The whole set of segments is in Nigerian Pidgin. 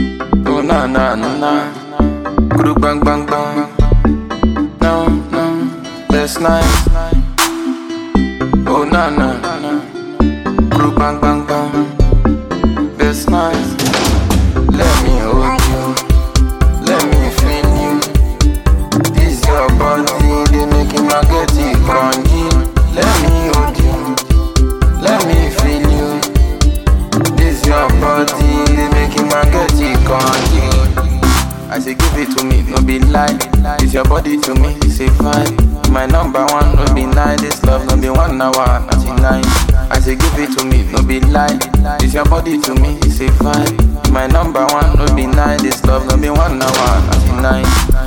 Oh na na na na. Group bang bang bang. No no. That's nice. Oh na na na. Group bang bang bang. That's nice. Let me hold you. Let me feel you. This your body, they making my get it crunchy. Let me hold you. Let me feel you. This your body, they making my get it crunchy. I say give it to me, no be lie. It's your body to me, it's a vibe. My number one, no be nine. This love, no be one hour, ninety nine. I say give it to me, no be lie. It's your body to me, it's a vibe. My number one, no be nine. This love, no be one hour, ninety nine.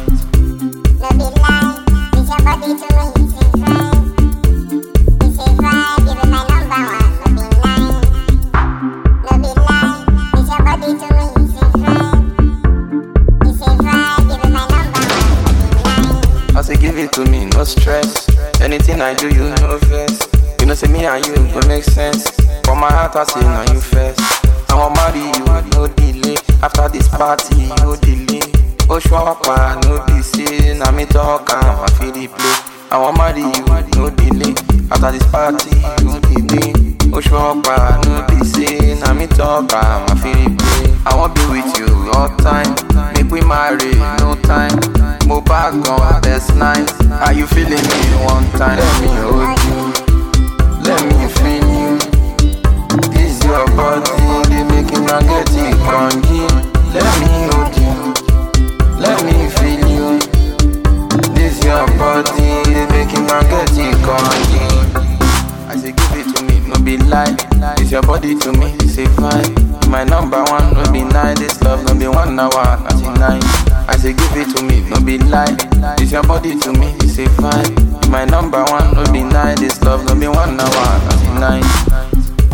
No be lie, it's your body to me, it's a vibe. It's a vibe, give it my number one. No be lie, no be lie, it's your body to me, it's a vibe. It's a vibe, give it my number one. No be lie. I say give it to me, no stress. Anything I do, you know first. You know say me and you go make sense. For my heart, I say now you first. I want marry you, no delay. After this party, no delay. Oh shwapa, no be say. Now me talk, I'm a feel the play. I want marry you, no delay. After this party, no delay. Oh shwapa, no be say. Now me talk, I'm a feel the play. I want be with you all time. Make we marry, no time. Mo back on, that's nice. Are you feeling me one time? Let me hold you. Let me feel you. This your body, they making my get it crunchy. Let me hold you. Let me feel you. This your body, they making my get it crunchy. I say give it to me, no be lie. It's your body to me, it's a vibe. My number one, no be nine. This love, no be one hour, ninety nine. I say give it to me, no be lie. It's your body to me, it's a vibe. My number one, no be nine. This love, no be one hour, ninety nine.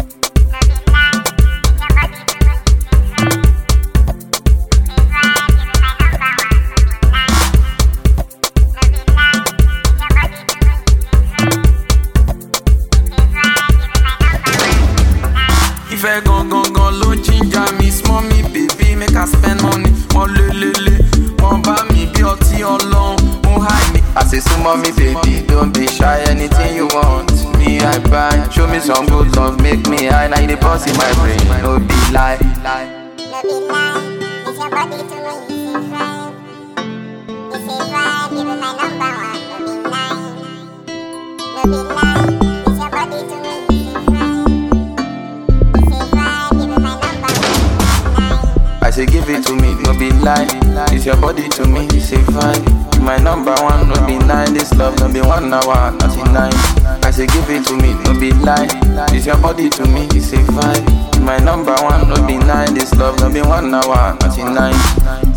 Ìfẹ́ gangan gan ló ń jíjà mi small me baby make I spend money. Wọ́n lé lélẹ̀, wọ́n bá mi bí ọtí ọlọ́run, ó high me. Àṣẹ súnmọ́ mi baby, don't be shy anything you want. Me I buy, show me some good love, make me high. Now you dey boss in my brain, no be lie. No be lie, it's your body to me, it's a vibe. It's a vibe, give it my number one. No be lie, no be lie, it's your body to me, it's a vibe. It's a vibe, give it my number one. I say give it to me, no be lie. It's your body to me, it's a vibe. My number one, no be nine. This love, no be one hour, ninety nine. I say give it to me, no be lie. It's your body to me, it's a vibe. My number one, no be nine. This love, no be one hour, ninety nine.